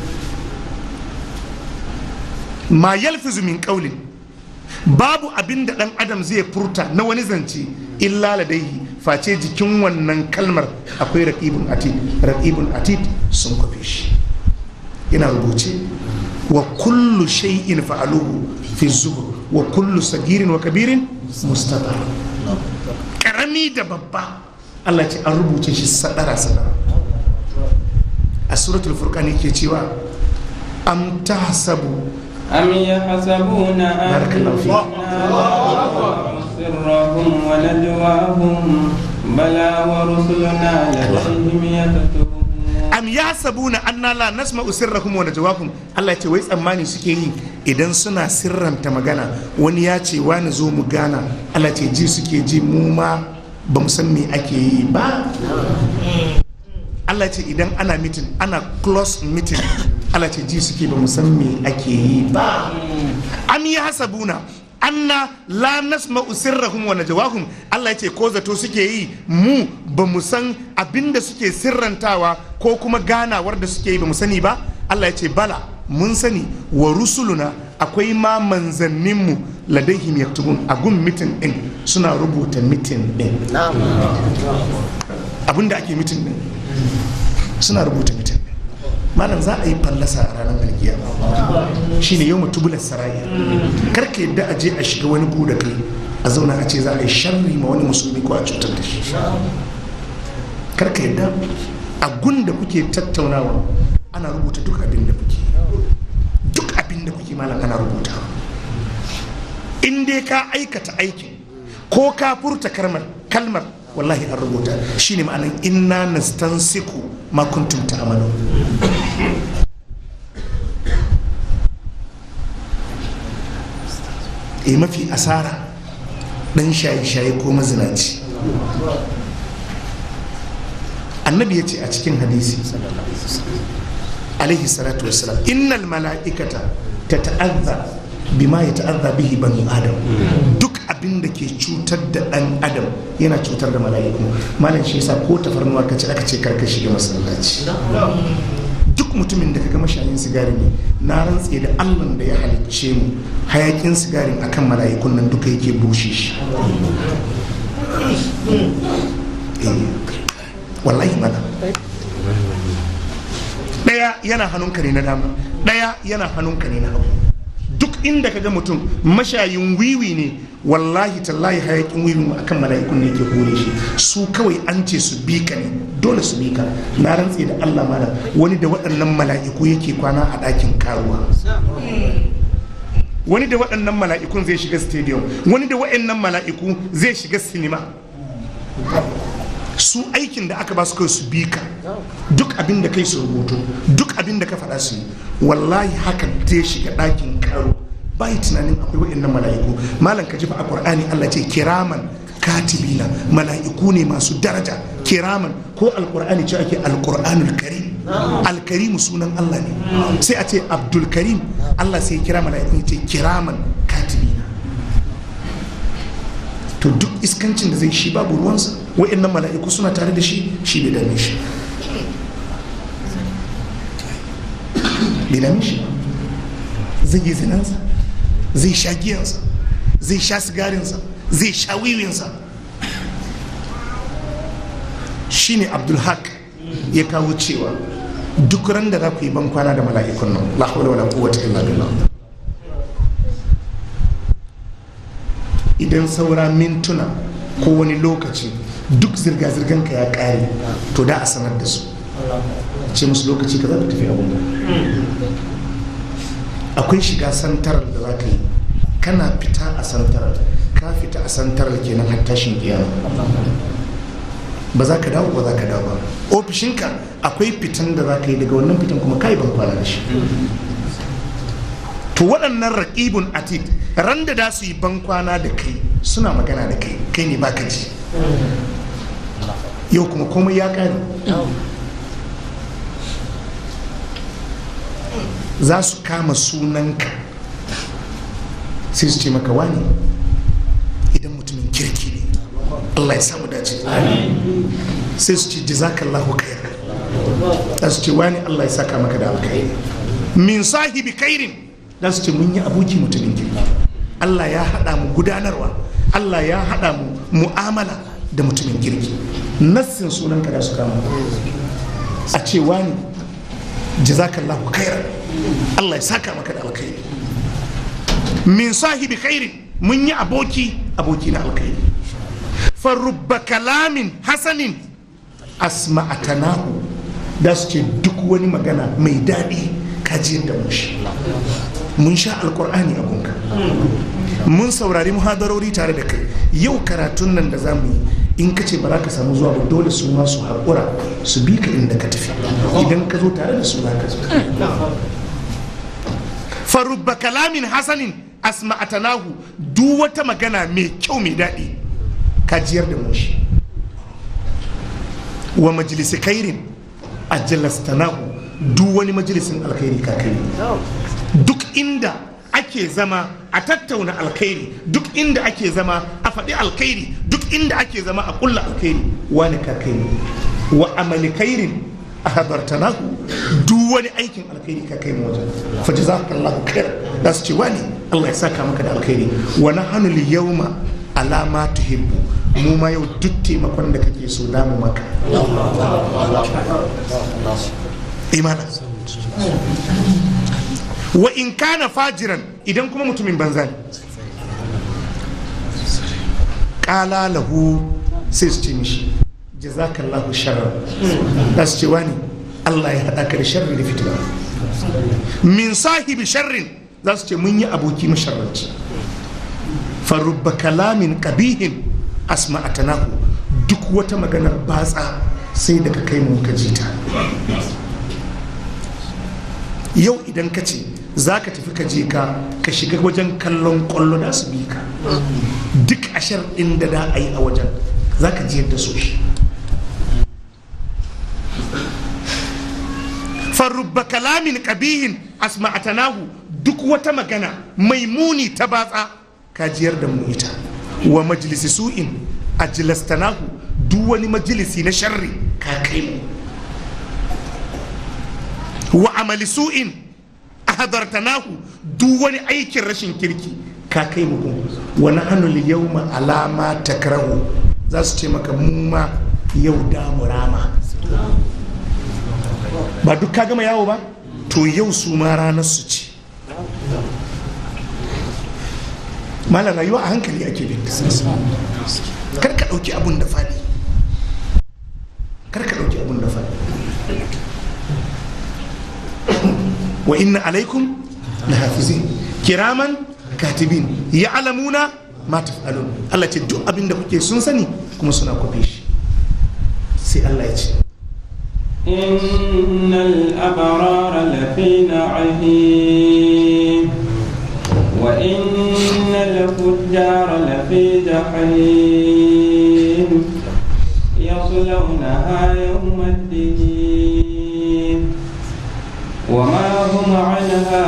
ma yalfizu min qawlin babu abin da ɗan adam zai furta na wani zance illa ladaihi face jikin wannan kalmar akwai raƙibun atid raƙibun atid sun kwafe shi yana rubuce wa kullu shay'in fa'aluhu fi zubur wa kullu sagirin wa kabirin mustafa karami da babba Allah ce an rubuce shi sadara sadara a suratul furqan yake cewa am tahsabu أم يحسبون بارك الله فيك. أنا سرهم ونجواهم بلى ورسلنا لديهم يكتبون am ya sabuna anna la nasma'u sirrahum wa najwahum Allah ya ce wai tsammani suke yi idan suna sirranta magana wani ya ce wani zo mu gana Allah ce ji suke ji mu ma ba mu san me ake yi ba Allah ce idan ana mitin ana close meeting Allah ce ji suke ba mu san me ake yi ba am ya hasabuna anna la nasma'u sirrahum wa najwahum Allah ce ko zato suke yi mu ba mu san abinda suke sirrantawa ko kuma ganawar da suke yi ba mu sani ba Allah ya ce bala mun sani wa rusuluna akwai ma manzanninmu ladaihim yaktubun a gun mitin din suna rubuta mitin din abinda ake mitin din suna rubuta mitin din malam za a yi fallasa a ranar alkiyama shine yau mutubular sarayya karka yadda a je a shiga wani buɗe kai a zauna a ce za a yi sharri ma wani musulmi ko a cutar da shi karka yadda a gun da kuke tattaunawa ana rubuta duk abin da kuke duk abin da kuke malam ana rubuta in dai ka aikata aikin ko ka furta kalmar kalmar wallahi an rubuta shine ma'anan inna nastansiku ma kuntum ta'malun e mafi asara dan shaye-shaye ko mazinaci annabi ya ce a cikin hadisi alaihi salatu wassalam innal mala'ikata ta ta'azza bima ya ta'azza bihi banu adam duk abin da ke cutar da dan adam yana cutar da mala'iku malam shi yasa ko tafarnuwa kace aka ce karka shiga masallaci duk mutumin da kaga mashayin sigari ne na rantse da allah da ya halicce mu hayakin sigarin akan mala'ikun nan duka yake bushe shi wallahi mana daya yana hannunka ne na dama daya yana hannunka ne na hagu duk inda kaga mutum mashayin wiwi ne wallahi tallahi hayakin wiwi akan mala'ikun ne yake hore shi su kawai an ce su bi ka ne dole su bi ka na rantse da Allah malam wani da waɗannan mala'iku yake kwana a ɗakin karuwa wani da waɗannan mala'ikun zai shiga stadium wani da waɗannan mala'iku zai shiga sinima su aikin da aka ba su kai su bi ka duk abin da kai su rubutu duk abin da ka faɗa su yi wallahi haka zai shiga ɗakin karo bai tunanin akwai waɗannan mala'iku malam ka jifa a ƙur'ani Allah ce kiraman katibina mala'iku ne masu daraja kiraman ko alƙur'ani ce ake alƙur'anul karim alkarimu sunan Allah ne sai a ce abdul karim Allah sai kira mala'iku ce kiraman katibina to duk iskancin da zai shi babu ruwansa wa'annan mala'iku suna tare da shi shi bai dame shi bai dame shi zai yi zinansa zai sha giyansa zai sha sigarinsa zai sha wiwinsa shi ne abdulhaq ya kawo cewa duk ran da za ku yi ban kwana da mala'ikun nan la hawla wala quwwata illa billah idan saura mintuna ko wani lokaci duk zirga-zirgan ka ya kare to da a sanar da su ce musu lokaci ka za ka tafi abin akwai shiga santarar da za ka yi kana fita a santarar ka fita a santarar kenan har tashin kiyama ba za ka dawo ba za ka dawo ba ofishinka akwai fitan da za ka yi daga wannan fitan kuma ka yi ban kwana da shi to waɗannan raƙibun atid ran da da su yi ban kwana da kai suna magana da kai kai ne baka ji yau kuma komai ya ƙare za su kama sunanka sai su ce maka wani idan mutumin kirki ne Allah ya samu dace sai su ce jazakallahu khair za su ce wani Allah ya saka maka da alkhairi min sahibi kairin za su ce mun yi aboki mutumin kirki Allah ya haɗa mu gudanarwa Allah ya haɗa mu mu'amala da mutumin kirki nassin sunanka da su kama a ce wani jazakallahu khairan Allah ya saka maka da alkhairi min sahibi khairin mun yi aboki aboki na alkhairi farubba kalamin hasanin asma'atanahu da su ce duk wani magana mai daɗi kajiyar da mun shi mun sha alkur'ani a gunka mun saurari muhadarori tare da kai yau karatun nan da za mu yi in ka ce ba za ka samu zuwa ba dole su ma su haƙura su bi ka inda ka tafi idan ka zo tare da su za ka zo farubba kalamin hasanin asma'atanahu duk wata magana mai kyau mai daɗi kajiyar da mu shi wa majalisi kairin a jalastanahu duk wani majalisin alkhairi ka kai duk inda ake zama a tattauna alkhairi duk inda ake zama a faɗi alkhairi duk inda ake zama a ƙulla alkhairi wani ka kai wa amali kairin a hadartanahu duk wani aikin alkhairi ka kai wajen fa jazakallahu khair da su ce wani Allah ya saka maka da alkhairi wa nahnu al-yawma ala ma tuhibbu mu ma yau duk taimakon da kake so da mu maka imana wa in kana fajiran idan kuma mutumin banza ne kala lahu sai su ce mishi jazakallahu sharran da su ce wani Allah ya haɗa ka da sharri da fitina min sahibi sharrin za su ce mun yi aboki masharranci farubba kalamin kabihin asma'atanahu duk wata maganar batsa sai daga kai mu ka jita yau idan ka ce za ka tafi ka je ka ka shiga wajen kallon kwallo da su bi ka duk ashar ɗin da da a yi a wajen za ka ji yadda so shi farubba kalamin kabihin asma'atanahu duk wata magana mai muni ta batsa ka jiyar da mu ita wa majalisi su'in ajlastanahu duk wani majalisi na sharri ka kai mu wa amali su'in hadartanahu duk wani aikin rashin kirki ka kai mu gun wa nahnu yawma alama takrahu za su ce maka mu ma yau da mu rama ba duk ka gama yawo ba to yau su ma ranar su ce malar rayuwa a hankali ake bin kar ka ɗauki abun da faɗi kar ka ɗauki abun da faɗi wa inna alaikum la hafizin kiraman katibin ya alamuna ma taf'alun Allah ce duk abin da kuke sun sani kuma suna kwafe shi sai Allah ya ce إن الأبرار لفي نعيم وإن الفجار لفي جحيم يصلونها يوم الدين وما هم عنها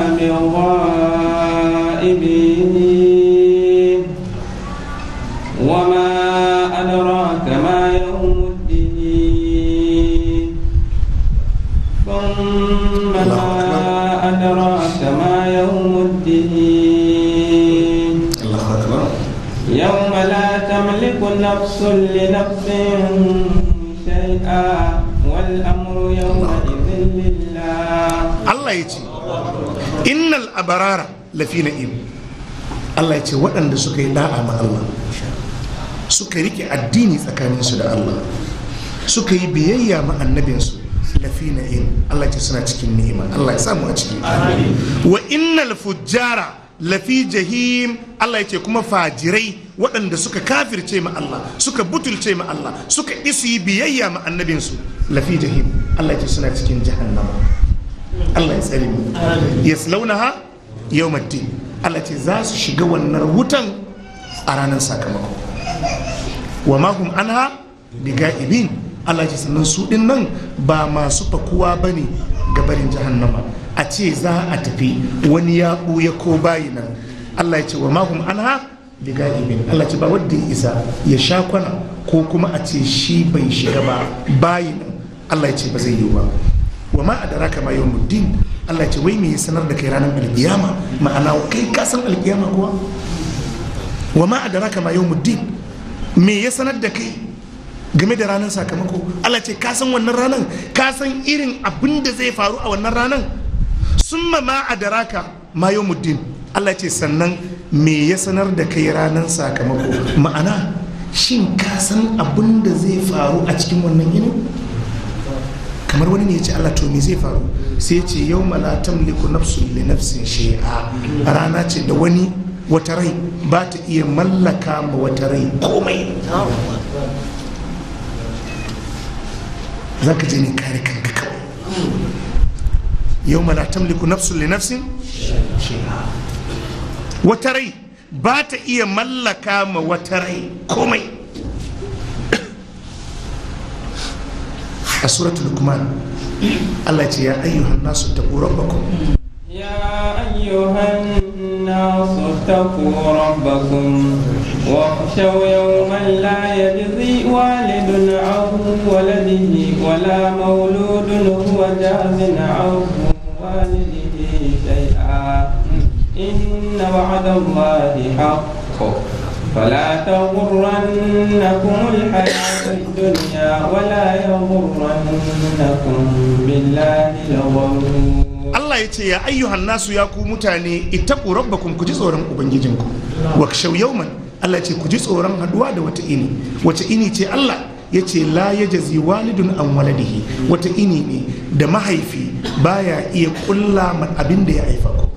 بغائبين وما أدراك ما يوم الدين ثم ما أدراك ما يوم الدين Allahu akbar يوم لا تملك نفس لنفس شيئا والأمر يومئذ لله Allah ya ce innal abarara lafi na'im Allah ya ce waɗanda suka yi da'a ma Allah suka rike addini tsakaninsu da Allah suka yi biyayya ma annabinsu lafi na'im Allah ya ce suna cikin ni'ima Allah ya samu a ciki wa innal fujjara lafi jahim Allah ya ce kuma fajirai waɗanda suka kafirce ma Allah suka butulce ma Allah suka isu yi biyayya ma annabinsu lafi jahim Allah ya ce suna cikin jahannama Allah ya tsare mu yaslaunaha yawmaddin Allah ce za su shiga wannan wutan a ranar sakamako wa ma hum anha bigaibin Allah ce sannan su din nan ba masu fakuwa bane ga barin jahannama a ce za a tafi wani ya ɓuya ko bayi nan Allah ya ce wa ma hum anha bigaibin Allah ce ba wanda ya isa ya sha kwana ko kuma a ce shi bai shiga ba bayi nan Allah ya ce ba zai yi ba wa ma adraka ma yawmuddin Allah ce wai me ya sanar da kai ranar alkiyama ma'ana kai ka san alkiyama kuwa wa ma adraka ma yawmuddin me ya sanar da kai game da ranar sakamako Allah ce ka san wannan ranar ka san irin abin da zai faru a wannan ranar summa ma adraka ma yawmuddin Allah ce sannan me ya sanar da kai ranar sakamako ma'ana shin ka san abin da zai faru a cikin wannan yinin kamar wani ne ya ce Allah to me zai faru sai ya ce yau la tamliku nafsun li nafsin shay'a rana ce da wani wata rai ba ta iya mallaka ma wata rai komai za ka je ne kare kanka kawai yau la tamliku nafsun li nafsin shay'a wata rai ba ta iya mallaka ma wata rai komai a suratul lukman Allah ce ya ayyuhan nasu taqu rabbakum يا أيها الناس اتقوا ربكم واخشوا يوما لا يجزي والد عن ولده ولا مولود هو جاز عن والده شيئا إن وعد الله حق فلا تغرنكم الحياة الدنيا ولا يغرنكم بالله الغرور Allah ya ce ya ayyuhan nasu ya ku mutane ittaqu rabbakum ku ji tsoron ubangijinku wa kashaw yawman Allah ya ce ku ji tsoron haduwa da wata ini wata ini ce Allah ya ce la yajzi walidun an waladihi wata ini ne da mahaifi baya iya kulla ma abin da ya haifa ko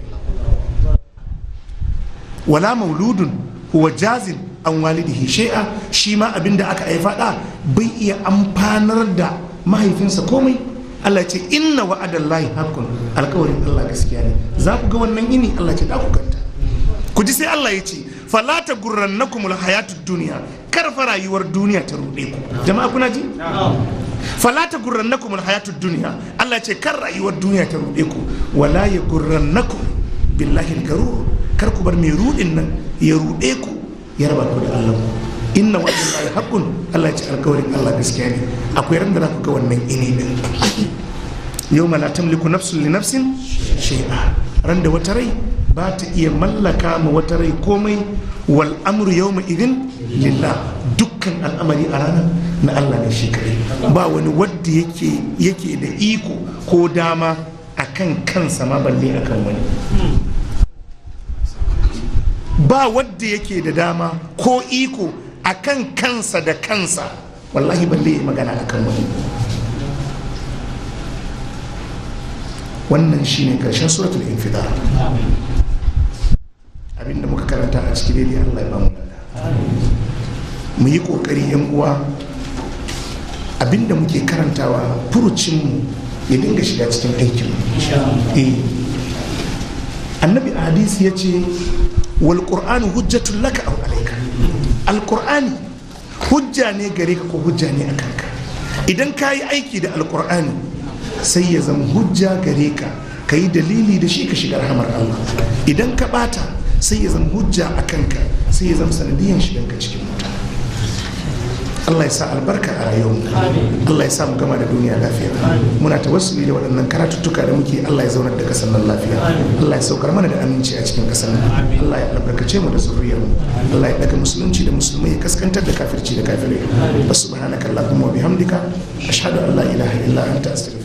wala mauludun huwa jazin an walidihi shay'a shi ma abin da aka haifa da bai iya amfanar da mahaifinsa komai Allah ce inna wa'adallahi haqqun alƙawarin Allah gaskiya ne za ku ga wannan ini Allah ce da ku ganta ku ji sai Allah ya ce fala ta gurrannakumul hayatud duniya kar fa rayuwar duniya ta ruɗe ku jama'a kuna ji fala ta gurrannakumul hayatud duniya Allah ce kar rayuwar duniya ta ruɗe ku wala ya gurrannakum billahi garur kar ku bar mai ruɗin nan ya ruɗe ku ya raba ku da Allah ku inna wa'adallahi haqqun Allah ya ce alƙawarin Allah gaskiya ne akwai ran da za ku ga wannan ini din yawma la tamliku nafsun li nafsin shay'a ran da wata rai ba ta iya mallaka ma wata rai komai wal amru yawma idin lillah dukkan al'amari a ranar na Allah ne shi kadai ba wani wadda yake yake da iko ko dama akan kansa ma balle akan wani ba wadda yake da dama ko iko akan kansa da kansa wallahi balle ya magana akan wani wannan shine karshen suratul infidar abinda muka karanta a cikin daidai Allah ya ba mu mu yi kokari yan uwa abinda muke karantawa furucinmu ya dinga shiga cikin aikin eh annabi a hadisi ya ce wal qur'anu hujjatun laka aw alayka al qur'ani hujja ne gare ka ko hujja ne a kanka idan ka yi aiki da alqur'ani sai ya zama hujja gare ka ka yi dalili da shi ka shiga rahamar Allah idan ka bata sai ya zama hujja a kanka sai ya zama sanadiyan shiganka cikin wuta Allah ya sa albarka a rayuwar Allah ya sa mu gama da duniya lafiya muna tawassuli da waɗannan karatuttuka da muke Allah ya zaunar da kasar nan lafiya Allah ya saukar mana da aminci a cikin kasar nan Allah ya albarkace mu da zuriyar mu Allah ya daga musulunci da musulmai ya kaskantar da kafirci da kafirai subhanaka allahumma wa bihamdika ashhadu an la ilaha illa anta astaghfiruka